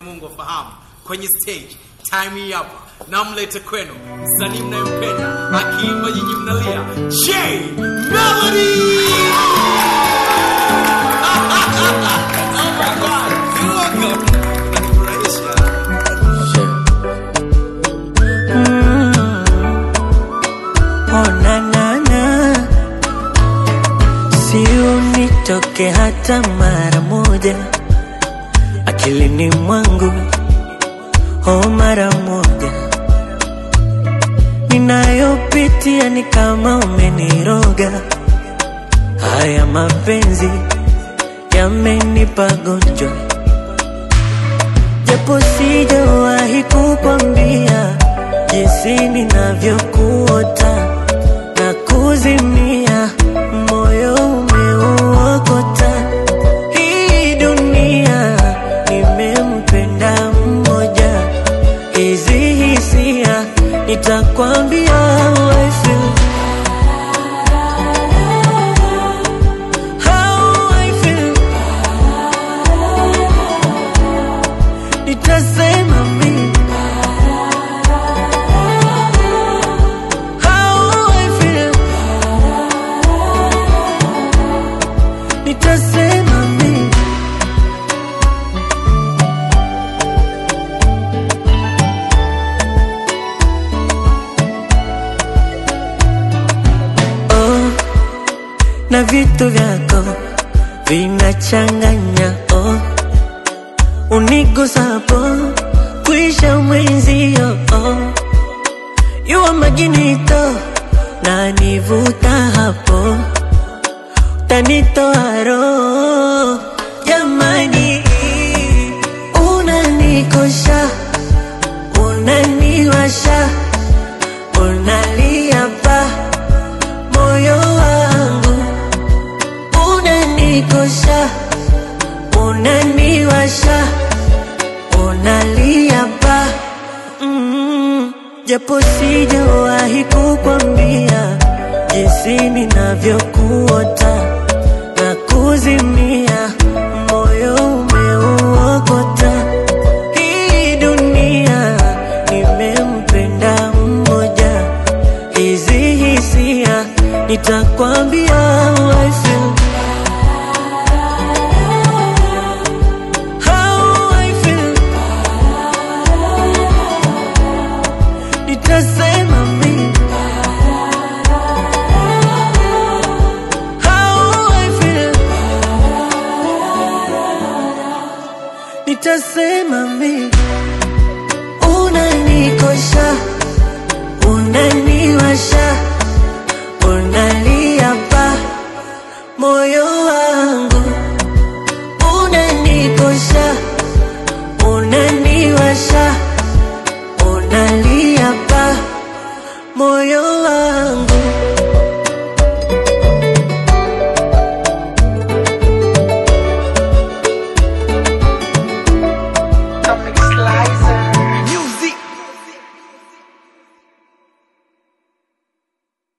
Mungu afahamu kwenye stage time hii hapa namlete kwenu msanii mnayempenda akiimba nyinyi mnalia J Melody oh my god you're welcome Unanifurahisha. Oh, na, na, na. Si unitoke hata mara moja akilini mwangu, oh, mara moja. Ninayopitia ni kama umeniroga, haya mapenzi yamenipa gonjwa, japo sijawahi kukwambia jinsi ninavyokuota na kuzimia, moyo umeuokota. Hii dunia nimempenda mmoja, hizi hisia nitakwambia how I feel. How I feel. Nitasema mimi How I feel. Nitasema mimi oh, na vitu vyako vinachanganya oh, unigusapo kuisha mwenzio oh, yuwa maginito na nivuta hapo tanitoa roho jamani, unanikosha unaniwasha unalia pa moyo wangu unanikosha unaniwasha unalia pa mm, japo sijawahi kukwambia jinsi ninavyokuota na kuzimia, moyo umeuokota. Hii dunia nimempenda mmoja, hizi hisia nitakwambia how I feel. How I feel. Nitasema mimi How I feel. Nitasema mimi unanikosha, unaniwasha, unalia pa moyo wangu, unanikosha, unaniwasha, unalia pa moyo wangu.